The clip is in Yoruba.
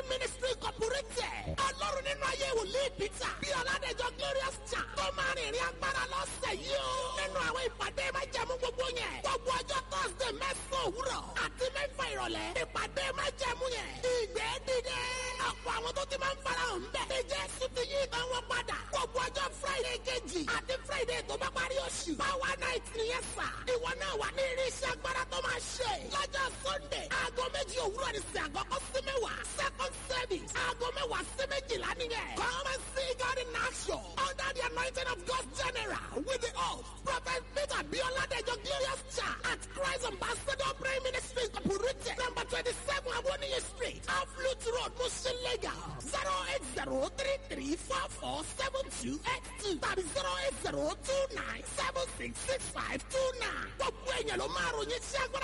ministry incorporated. ọlọ́run nínú ayé wòlíì peter bí ọ̀làdẹ̀jọ glorious cha tó máa rìnrìn agbára lọ́sẹ̀ yìí o. nínú àwọn ìpàdé máa jẹ̀mú gbogbo yẹn. gbogbo ọjọ́ thursday mẹ́sàn-án òwúrọ̀ àti mẹ́fà ìrọ̀lẹ́. ìpàdé máa jẹ̀mú yẹn. ìgbẹ́ dìde. ọ̀pọ̀ àwọn tó ti máa ń farahàn bẹ̀. ṣe jésù ti yí ìtàn wọn padà. gbogbo ọjọ́ friday kejì àti friday tó bá parí oṣù. power night nìyẹn sà. ìwọ náà wà ní irinṣẹ́ agbára tó máa ṣe. lọ́jọ́ sunday aago méjì òwúrọ̀ ní sí àkọ́kọ́ sí mẹ́wàá. second service aago mẹ́wàá sí méjìlá nìyẹn. come and see God in action under the anointing of God general with the oath prophet peter bioladejo glorious church at christ ambassador prayer ministry incorporated number twenty-seven awoniyi street aflut road mushin lagos zero eight zero three three four four seven two eight two tàbí zero eight zero two nine seven six six five two nine. gbogbo èèyàn ló máa ròyìn sí agbára.